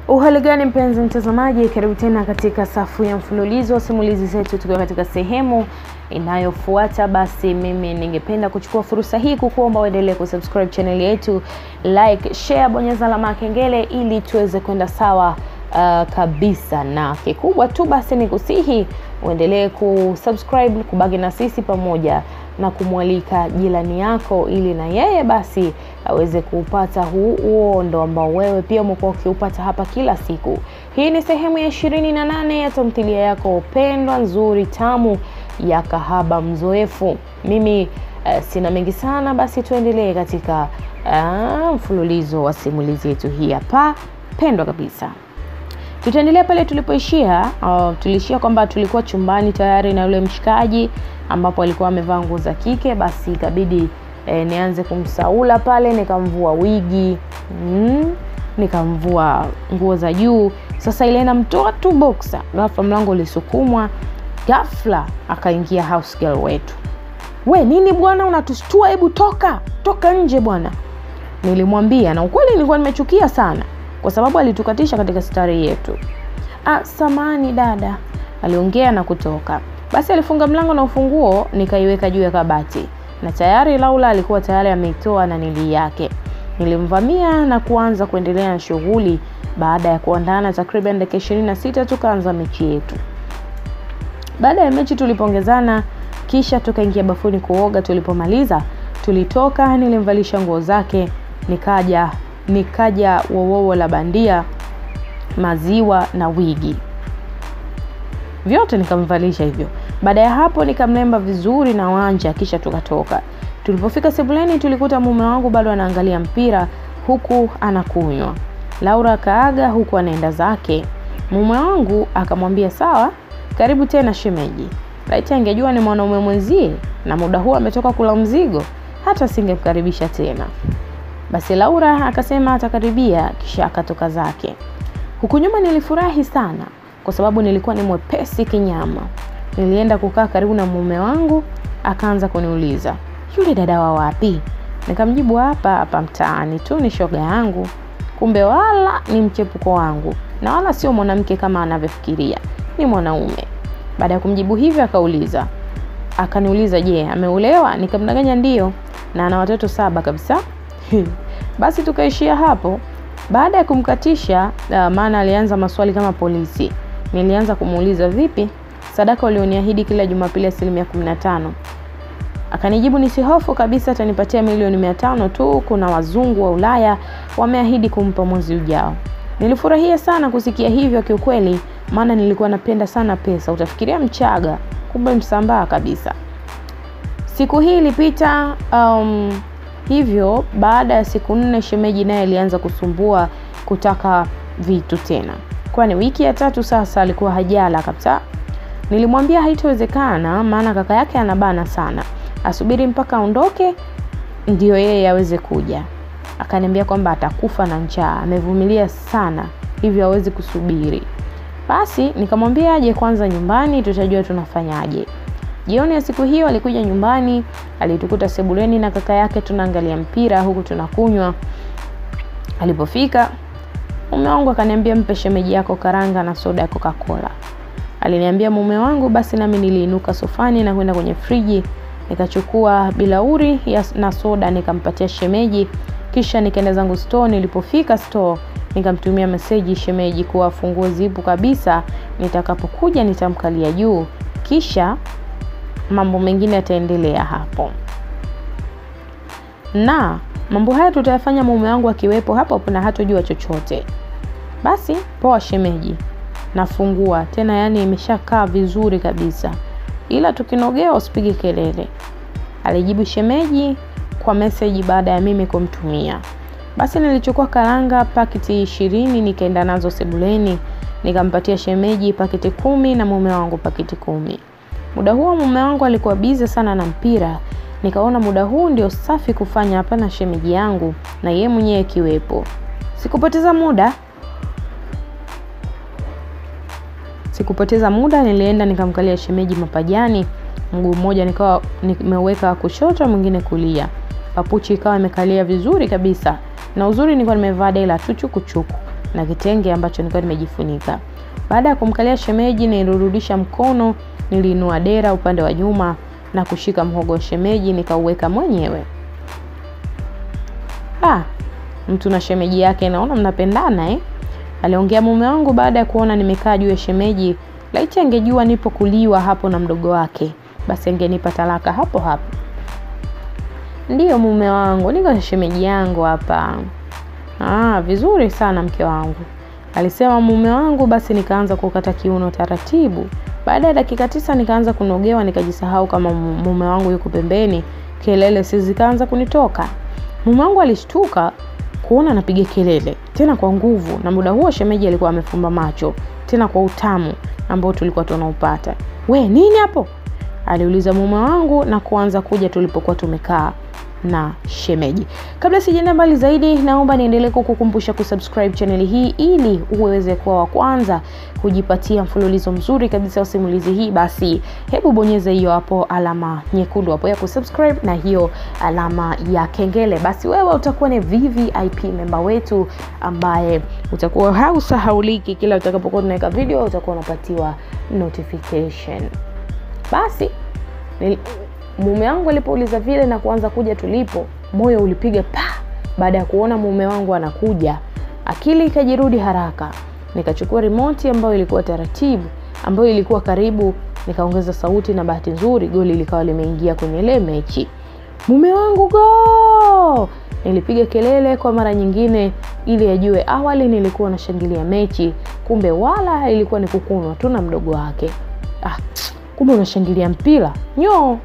Uhali gani mpenzi mtazamaji, karibu tena katika safu ya mfululizo wa simulizi zetu, tukiwa katika sehemu inayofuata. Basi mimi ningependa kuchukua fursa hii kukuomba uendelee kusubscribe channel yetu, like, share, bonyeza alama ya kengele ili tuweze kwenda sawa uh, kabisa, na kikubwa tu basi ni kusihi uendelee kusubscribe, kubaki na sisi pamoja na kumwalika jirani yako ili na yeye basi aweze kuupata huu uondo ambao wewe pia umekuwa ukiupata hapa kila siku. Hii ni sehemu ya ishirini na nane ya tamthilia yako pendwa nzuri tamu ya Kahaba Mzoefu. Mimi uh, sina mengi sana, basi tuendelee katika uh, mfululizo wa simulizi yetu hii hapa pendwa kabisa. Tutaendelea pale tulipoishia. Uh, tuliishia kwamba tulikuwa chumbani tayari na yule mshikaji ambapo alikuwa amevaa nguo za kike, basi ikabidi eh, nianze kumsaula pale, nikamvua wigi mm, nikamvua nguo za juu. Sasa ile namtoa tu boxer, ghafla mlango ulisukumwa, ghafla akaingia house girl wetu. We nini bwana, unatushtua? Hebu toka toka nje bwana, nilimwambia, na ukweli nilikuwa nimechukia sana kwa sababu alitukatisha katika stari yetu. Ah, samani dada, aliongea na kutoka. Basi alifunga mlango na ufunguo nikaiweka juu ya kabati, na tayari Laura alikuwa tayari ameitoa na nili yake. Nilimvamia na kuanza kuendelea na shughuli. Baada ya kuandana takriban dakika ishirini na sita tukaanza mechi yetu. Baada ya mechi tulipongezana, kisha tukaingia bafuni kuoga. Tulipomaliza tulitoka, nilimvalisha nguo zake, nikaja nikaja wowowo la bandia, maziwa na wigi vyote nikamvalisha hivyo. Baada ya hapo nikamlemba vizuri na wanja, kisha tukatoka. Tulipofika sebuleni, tulikuta mume wangu bado anaangalia mpira huku anakunywa. Laura akaaga huku anaenda zake. Mume wangu akamwambia sawa, karibu tena shemeji. Laiti angejua ni mwanaume mwenzie na muda huu ametoka kula mzigo, hata singemkaribisha tena. Basi Laura akasema atakaribia, kisha akatoka zake. Huku nyuma nilifurahi sana kwa sababu nilikuwa ni mwepesi kinyama. Nilienda kukaa karibu na mume wangu, akaanza kuniuliza yule dada wa wapi? Nikamjibu hapa hapa mtaani tu, ni shoga yangu, kumbe wala ni mchepuko wangu na wala sio mwanamke kama anavyofikiria, ni mwanaume. Baada ya kumjibu hivyo, akauliza akaniuliza, je, ameolewa? Nikamdanganya ndio, na ana watoto saba kabisa. Basi tukaishia hapo. Baada ya kumkatisha, uh, maana alianza maswali kama polisi. Nilianza kumuuliza vipi, sadaka ulioniahidi kila Jumapili asilimia kumi na tano? Akanijibu nisihofu kabisa, atanipatia milioni mia tano tu. Kuna wazungu wa Ulaya wameahidi kumpa mwezi ujao. Nilifurahia sana kusikia hivyo kiukweli, maana nilikuwa napenda sana pesa. Utafikiria Mchaga, kumbe Msambaa kabisa. Siku hii ilipita um, hivyo baada ya siku nne shemeji naye alianza kusumbua kutaka vitu tena, kwani wiki ya tatu sasa alikuwa hajala kabisa. Nilimwambia haitowezekana, maana kaka yake anabana sana, asubiri mpaka aondoke ndio yeye aweze kuja. Akaniambia kwamba atakufa na njaa, amevumilia sana, hivyo hawezi kusubiri. Basi nikamwambia aje kwanza nyumbani, tutajua tunafanyaje. Jioni ya siku hiyo alikuja nyumbani, alitukuta sebuleni na kaka yake tunaangalia mpira huku tunakunywa. Alipofika mume wangu akaniambia, mpe shemeji yako karanga na soda ya Coca-Cola. Aliniambia mume wangu, basi nami niliinuka sofani na kwenda kwenye friji nikachukua bilauri na soda nikampatia shemeji, kisha nikaenda zangu store. Nilipofika store nikamtumia meseji shemeji kuwa funguo zipo kabisa, nitakapokuja nitamkalia juu, kisha mambo mengine yataendelea hapo, na mambo haya tutayafanya mume wangu akiwepo hapo na hatojua chochote. Basi poa shemeji, nafungua tena, yani imeshakaa vizuri kabisa, ila tukinogea usipige kelele, alijibu shemeji kwa meseji baada ya mimi kumtumia. Basi nilichukua karanga paketi ishirini nikaenda nazo sebuleni nikampatia shemeji paketi kumi na mume wangu paketi kumi. Muda huo mume wangu alikuwa bize sana na mpira, nikaona muda huu ndio safi kufanya hapa na shemeji yangu na yeye mwenyewe akiwepo. Sikupoteza muda sikupoteza muda, nilienda nikamkalia shemeji mapajani, mguu mmoja nikawa nimeweka kushoto, mwingine kulia. Papuchi ikawa imekalia vizuri kabisa, na uzuri nilikuwa nimevaa dela tu chukuchuku. na kitenge ambacho nilikuwa nimejifunika. Baada ya kumkalia shemeji, nilirudisha mkono, niliinua dera upande wa nyuma na kushika mhogo wa shemeji nikauweka mwenyewe. Ah, mtu na shemeji yake, naona mnapendana eh? Aliongea mume wangu baada ya kuona nimekaa juu ya shemeji. Laiti angejua nipo kuliwa hapo na mdogo wake, basi angenipa talaka hapo hapo. Ndiyo mume wangu, niko na shemeji yangu hapa. Ah, vizuri sana mke wangu, alisema mume wangu. Basi nikaanza kukata kiuno taratibu. Baada ya dakika tisa nikaanza kunogewa, nikajisahau kama mume wangu yuko pembeni. Kelele si zikaanza kunitoka. Mume wangu alishtuka kuona napiga kelele tena kwa nguvu, na muda huo shemeji alikuwa amefumba macho tena kwa utamu ambao tulikuwa tunaupata. We nini hapo? aliuliza mume wangu na kuanza kuja tulipokuwa tumekaa na shemeji. Kabla sijaenda mbali zaidi, naomba niendelee kukukumbusha kusubscribe chaneli hii ili uweze kuwa wa kwanza kujipatia mfululizo mzuri kabisa wa simulizi hii. Basi hebu bonyeza hiyo hapo alama nyekundu hapo ya kusubscribe na hiyo alama ya kengele, basi wewe utakuwa ni VVIP memba wetu ambaye utakuwa hausahauliki. Kila utakapokuwa tunaweka video utakuwa unapatiwa notification. Basi nil mume wangu alipouliza vile na kuanza kuja tulipo, moyo ulipiga pa. Baada ya kuona mume wangu anakuja, akili ikajirudi haraka. Nikachukua remote ambayo ilikuwa taratibu, ambayo ilikuwa karibu, nikaongeza sauti, na bahati nzuri goli likawa limeingia kwenye ile mechi. Mume wangu go! Nilipiga kelele kwa mara nyingine ili ajue awali nilikuwa nashangilia mechi, kumbe wala ilikuwa ni kukunwa tu na mdogo wake. Ah, kumbe unashangilia mpira nyo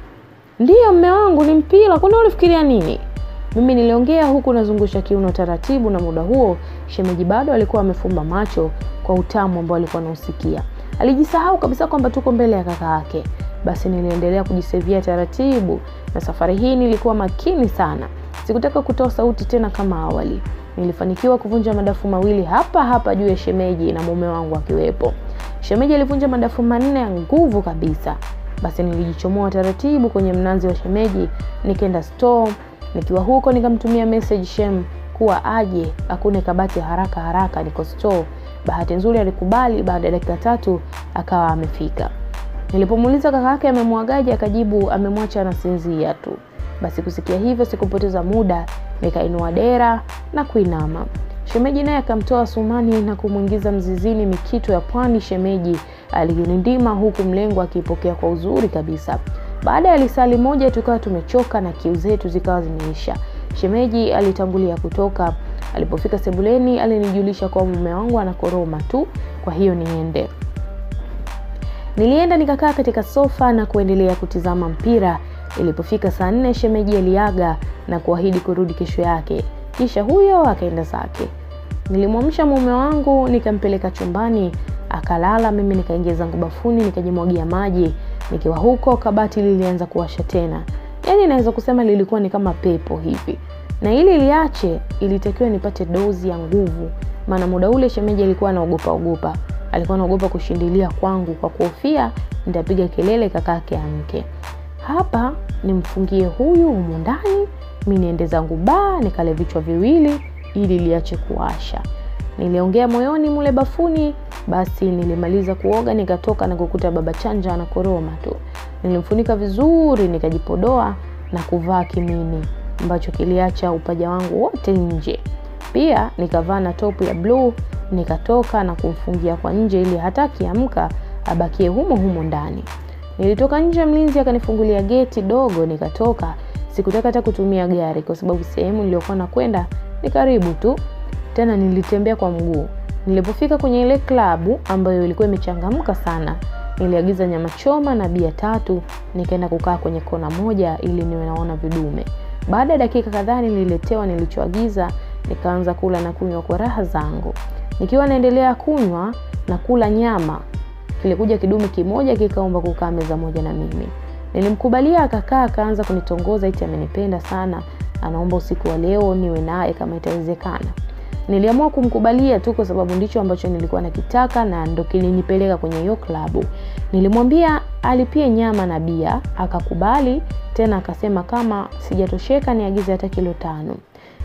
Ndiyo mme wangu, ni mpira. Kwani ulifikiria nini? Mimi niliongea huku nazungusha kiuno taratibu, na muda huo shemeji bado alikuwa amefumba macho kwa utamu ambao alikuwa anausikia. Alijisahau kabisa kwamba tuko mbele ya kaka yake. Basi niliendelea kujisevia taratibu, na safari hii nilikuwa makini sana. Sikutaka kutoa sauti tena kama awali. Nilifanikiwa kuvunja madafu mawili hapa hapa juu ya shemeji na mume wangu akiwepo. Shemeji alivunja madafu manne ya nguvu kabisa. Basi nilijichomoa taratibu kwenye mnazi wa shemeji, nikaenda store. Nikiwa huko nikamtumia message Shem kuwa aje akune kabati haraka haraka, niko store. Bahati nzuri alikubali. Baada ya dakika tatu akawa amefika. Nilipomuuliza kaka yake amemwagaje, akajibu amemwacha anasinzia tu. Basi kusikia hivyo sikupoteza muda, nikainua dera na kuinama. Shemeji naye akamtoa sumani na kumwingiza mzizini mikito ya pwani. Shemeji alinindima huku mlengo akipokea kwa uzuri kabisa. Baada ya lisali moja tukawa tumechoka na kiu zetu zikawa zimeisha. Shemeji alitangulia kutoka. Alipofika sebuleni, alinijulisha kwa mume wangu anakoroma tu, kwa hiyo niende. Nilienda nikakaa katika sofa na kuendelea kutizama mpira. Ilipofika saa nne, shemeji aliaga na kuahidi kurudi kesho yake, kisha huyo akaenda zake. Nilimwamsha mume wangu nikampeleka chumbani akalala. Mimi nikaingia zangu bafuni nikajimwagia maji. Nikiwa huko kabati lilianza kuwasha tena, yaani naweza kusema lilikuwa ni kama pepo hivi, na ili liache ilitakiwa nipate dozi ya nguvu, maana muda ule shemeji alikuwa anaogopa ogopa, alikuwa anaogopa kushindilia kwangu kwa kuhofia nitapiga kelele kakake amke. Hapa nimfungie huyu humu ndani, mi niende zangu baa nikale vichwa viwili ili liache kuwasha. Niliongea moyoni mule bafuni. Basi nilimaliza kuoga nikatoka na kukuta baba Chanja anakoroma tu. Nilimfunika vizuri, nikajipodoa na kuvaa kimini ambacho kiliacha upaja wangu wote nje. Pia nikavaa na topu ya bluu, nikatoka na kumfungia kwa nje ili hata akiamka abakie humo humo ndani. Nilitoka nje, mlinzi akanifungulia geti dogo, nikatoka. Sikutaka hata kutumia gari kwa sababu sehemu niliyokuwa nakwenda ni karibu tu, tena nilitembea kwa mguu. Nilipofika kwenye ile klabu ambayo ilikuwa imechangamka sana, niliagiza nyama choma na bia tatu, nikaenda kukaa kwenye kona moja ili niwe naona vidume. Baada ya dakika kadhaa nililetewa nilichoagiza, nikaanza kula na kunywa kwa raha zangu. Nikiwa naendelea kunywa na kula nyama, kilikuja kidume kimoja kikaomba kukaa meza moja na mimi. Nilimkubalia, akakaa, akaanza kunitongoza eti amenipenda sana, anaomba usiku wa leo niwe naye kama itawezekana. Niliamua kumkubalia tu kwa sababu ndicho ambacho nilikuwa nakitaka na ndo kilinipeleka kwenye hiyo klabu. Nilimwambia alipie nyama na bia, akakubali tena akasema kama sijatosheka niagize hata kilo tano.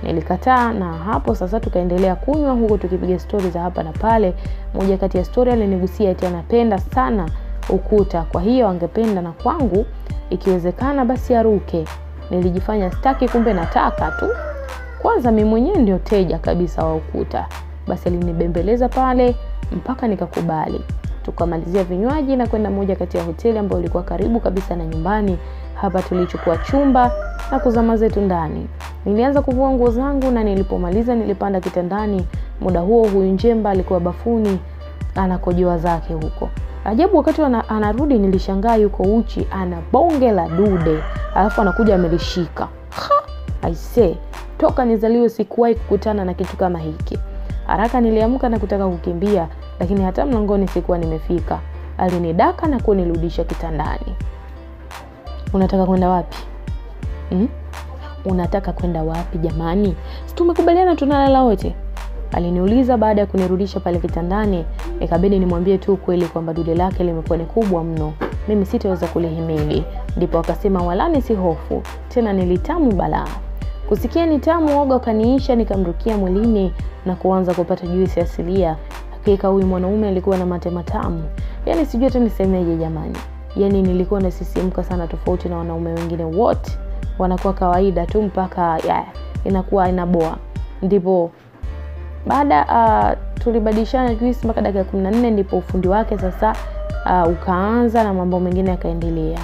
Nilikataa, na hapo sasa tukaendelea kunywa huku tukipiga stori za hapa na pale. Moja kati ya stori alinigusia eti anapenda sana ukuta, kwa hiyo angependa na kwangu ikiwezekana basi aruke. Nilijifanya staki, kumbe nataka tu. Kwanza mimi mwenyewe ndio teja kabisa wa ukuta. Basi alinibembeleza pale mpaka nikakubali. Tukamalizia vinywaji na kwenda moja kati ya hoteli ambayo ilikuwa karibu kabisa na nyumbani. Hapa tulichukua chumba na kuzama zetu ndani. Nilianza kuvua nguo zangu na nilipomaliza nilipanda kitandani. Muda huo huyu njemba alikuwa bafuni anakojoa zake huko. Ajabu, wakati anarudi nilishangaa yuko uchi, ana bonge la dude, alafu anakuja amelishika. Aisee, toka nizaliwe sikuwahi kukutana na kitu kama hiki. Haraka niliamka na kutaka kukimbia, lakini hata mlangoni sikuwa nimefika. Alinidaka na kunirudisha kitandani. Unataka kwenda wapi hmm? Unataka kwenda wapi jamani? Si tumekubaliana tunalala wote? Aliniuliza baada ya kunirudisha pale kitandani. Ikabidi nimwambie tu kweli kwamba dude lake limekuwa ni kubwa mno, mimi sitaweza kulihimili. Ndipo akasema walani, si hofu tena, nilitamu balaa. Kusikia ni tamu, oga ukaniisha, nikamrukia mwilini na kuanza kupata juisi asilia. Hakika huyu mwanaume alikuwa na mate matamu, yaani sijui hata nisemeje jamani. Yaani nilikuwa nasisimka sana, tofauti na wanaume wengine wote wanakuwa kawaida tu mpaka ya, inakuwa inaboa. Ndipo baada uh, tulibadilishana juisi mpaka dakika kumi na nne ndipo ufundi wake sasa uh, ukaanza na mambo mengine yakaendelea.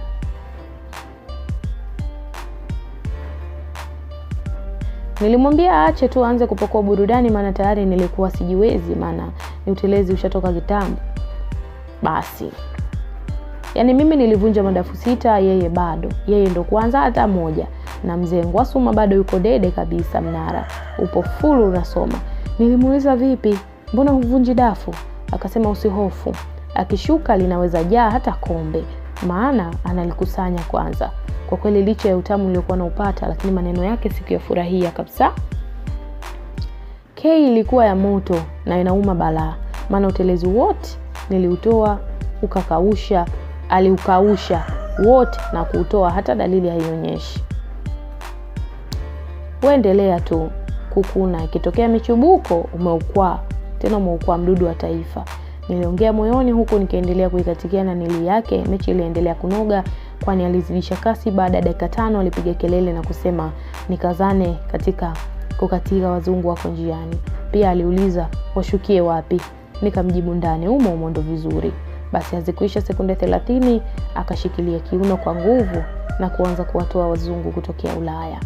Nilimwambia aache tu aanze kupakua burudani, maana tayari nilikuwa sijiwezi, maana ni utelezi ushatoka kitambo. Basi yaani mimi nilivunja madafu sita, yeye bado, yeye ndo kwanza hata moja, na mzee Ngwasuma bado yuko dede kabisa, mnara upo fulu unasoma. Nilimuuliza vipi, mbona huvunji dafu? Akasema usihofu, akishuka linaweza jaa hata kombe, maana analikusanya kwanza. Kwa kweli licha ya utamu uliokuwa naupata, lakini maneno yake sikuyafurahia kabisa. Kei ilikuwa ya moto na inauma balaa, maana utelezi wote niliutoa ukakausha, aliukausha wote na kuutoa, hata dalili haionyeshi. Uendelea tu kukuna, ikitokea michubuko umeukwaa tena, umeukwaa mdudu wa taifa. Niliongea moyoni huku nikiendelea kuikatikia na nili yake. Mechi iliendelea kunoga, kwani alizidisha kasi. Baada ya dakika tano alipiga kelele na kusema nikazane katika kukatika, wazungu wako njiani. Pia aliuliza washukie wapi, nikamjibu ndani umo umo ndo vizuri. Basi hazikuisha sekunde thelathini akashikilia kiuno kwa nguvu na kuanza kuwatoa wazungu kutokea Ulaya.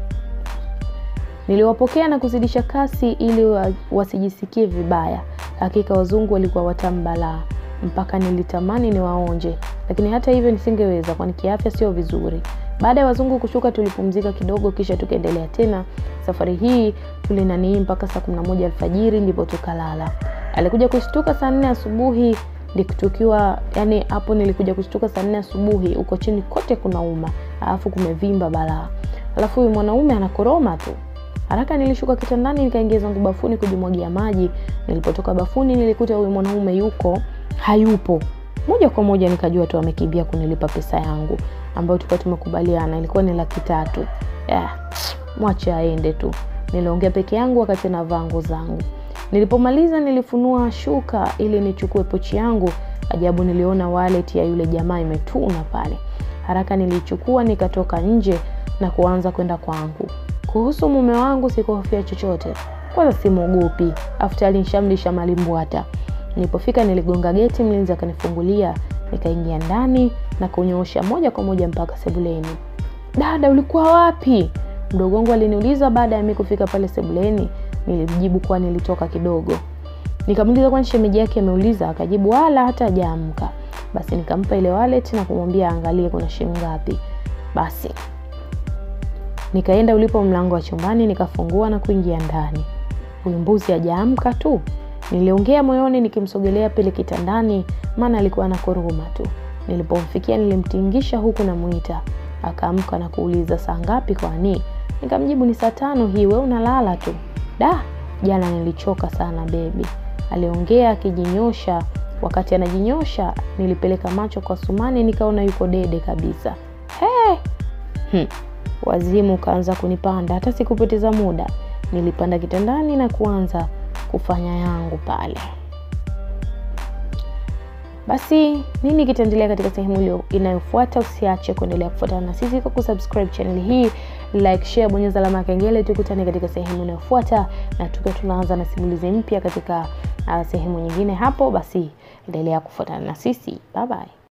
Niliwapokea na kuzidisha kasi ili wasijisikie vibaya. Hakika wazungu walikuwa watamu balaa, mpaka nilitamani niwaonje, lakini hata hivyo nisingeweza, kwani kiafya sio vizuri. Baada ya wazungu kushuka, tulipumzika kidogo, kisha tukaendelea tena. Safari hii tulinanii mpaka saa kumi na moja alfajiri ndipo tukalala. Alikuja kushtuka saa nne asubuhi tukiwa yani, hapo nilikuja kushtuka saa nne asubuhi, uko chini kote kunauma, alafu kumevimba balaa, alafu huyu mwanaume anakoroma tu. Haraka nilishuka kitandani nikaingia zangu bafuni kujimwagia maji. Nilipotoka bafuni nilikuta huyu mwanaume yuko hayupo. Moja kwa moja nikajua tu amekimbia kunilipa pesa yangu ambayo tulikuwa tumekubaliana, ilikuwa ni laki tatu. Yeah, mwache aende tu. Niliongea peke yangu wakati navaa nguo zangu. Nilipomaliza nilifunua shuka ili nichukue pochi yangu. Ajabu, niliona wallet ya yule jamaa imetuna pale. Haraka nilichukua nikatoka nje na kuanza kwenda kwangu. Kuhusu mume wangu sikuhofia chochote, kwanza simwogopi, aftali nishamlisha malimbwata. Nilipofika niligonga geti, mlinzi akanifungulia, nikaingia ndani na kunyoosha moja kwa moja mpaka sebuleni. Dada, ulikuwa wapi? Mdogo wangu aliniuliza baada ya mimi kufika pale sebuleni. Nilimjibu kuwa nilitoka kidogo. Nikamuuliza kwani shemeji yake ameuliza, akajibu wala hata hajaamka. Basi nikampa ile wallet na kumwambia aangalie kuna shilingi ngapi. Basi nikaenda ulipo mlango wa chumbani nikafungua na kuingia ndani. Huyu mbuzi hajaamka tu, niliongea moyoni nikimsogelea pale kitandani, maana alikuwa anakoroma tu. Nilipomfikia nilimtingisha huku namuita, akaamka na kuuliza saa ngapi kwani? Nikamjibu ni saa tano hii, wewe unalala tu. Da, jana nilichoka sana bebi, aliongea akijinyosha. Wakati anajinyosha nilipeleka macho kwa Sumani nikaona yuko dede kabisa. He! Hmm. wazimu ukaanza kunipanda. Hata sikupoteza muda, nilipanda kitandani na kuanza kufanya yangu pale. Basi nini kitaendelea katika sehemu inayofuata? Usiache kuendelea kufuatana na sisi kwa kusubscribe channel hii, like, share, bonyeza alama ya kengele. Tukutane katika sehemu inayofuata, na tukiwa tunaanza na simulizi mpya katika uh, sehemu nyingine hapo. Basi endelea kufuatana na sisi, bye bye.